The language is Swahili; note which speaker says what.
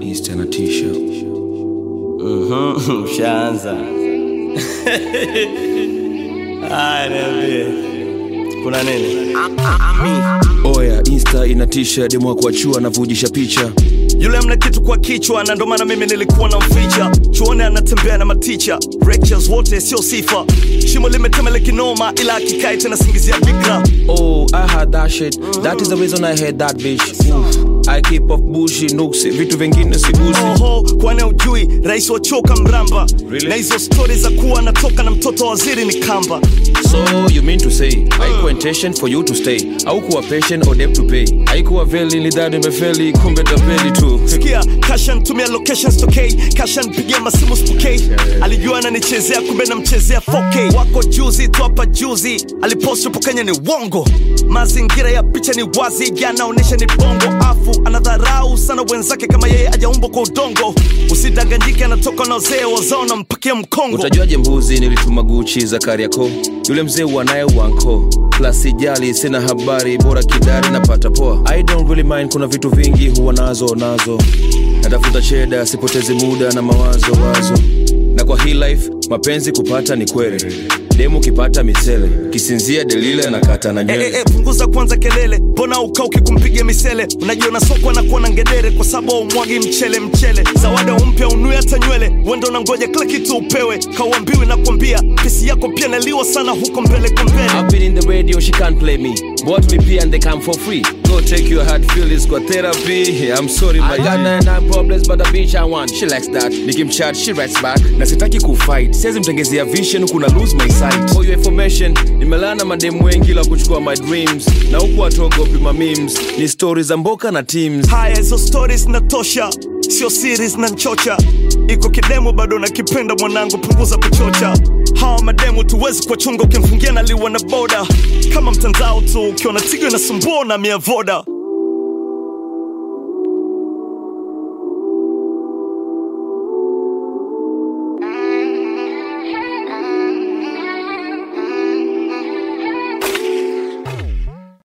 Speaker 1: insta na t-shirt
Speaker 2: Mhm, Ushaanza. Haya, niambie. Kuna nini?
Speaker 1: oya insta ina t-shirt demu wa kuachua anavujisha picha
Speaker 2: Yule mna kitu kwa kichwa na ndo maana mimi nilikuwa na mficha. Chuone anatembea na maticha. Lectures wote sio sifa. Shimo limetemele kinoma ila akikai tena singizia bikra.
Speaker 1: Oh, I had that shit. That is the reason I had that bitch. Oof. I keep off bushi, nuksi, vitu vingine sigusi.
Speaker 2: Oho, kwani ujui rais wa choka mramba.
Speaker 1: Really?
Speaker 2: Na hizo stori za kuwa anatoka na mtoto wa waziri ni kamba.
Speaker 1: So you mean to say haikuwa intention for you to stay au kuwa patient or debt to pay haikuwa veli nilidhani imefeli kumbe tapeli tu
Speaker 2: sikia kasha ntumia locations tokei kasha npigia masimu spokei alijua ananichezea kumbe namchezea 4K wako juzi tu hapa juzi alipost upo kenya ni wongo mazingira ya picha ni wazi yanaonyesha ni bongo afu anadharau sana wenzake kama yeye ajaumbwa kwa udongo usidanganyike anatoka na wazee wazao nampakia mkongo
Speaker 1: utajuaje mbuzi nilituma guchi za kariako yule mzee wanaye wanko plus sijali sina habari bora kidari napata poa i don't really mind kuna vitu vingi huwa nazo nazo natafuta cheda sipotezi muda na mawazo wazo na kwa hii life mapenzi kupata ni kweli demu kipata misele kisinzia delile anakata na
Speaker 2: Eh,
Speaker 1: nywele
Speaker 2: eh, eh, punguza kwanza kelele mbona ukauki kumpiga misele unajiona soko na kuona ngedere kwa sababu umwagi mchele mchele zawada umpya unue hata nywele wendo unangoja kila kitu upewe kauambiwi na kuambia pesi yako pia naliwa sana huko mbele kwa mbele
Speaker 1: I've been in the radio, she can't play me. Bought me pee and they come for free. Go take your hard feelings for therapy. I'm sorry, my I got nine nine problems, but the bitch I want. She likes that. Nikimchat, she writes back. Na sitaki kufight. Siwezi mtengezea vision, kuna lose my sight. For your information, nimelana mademu wengi la kuchukua my dreams. Na huku watogo pima memes. Ni stories za mboka na teams.
Speaker 2: haya hizo stories natosha sio series na nchocha iko kidemu bado nakipenda mwanangu punguza kuchocha hawa mademu tuwezi kuwachunga ukimfungia naliwa na boda kama mtandao tu ukiona tigo inasumbua na mia voda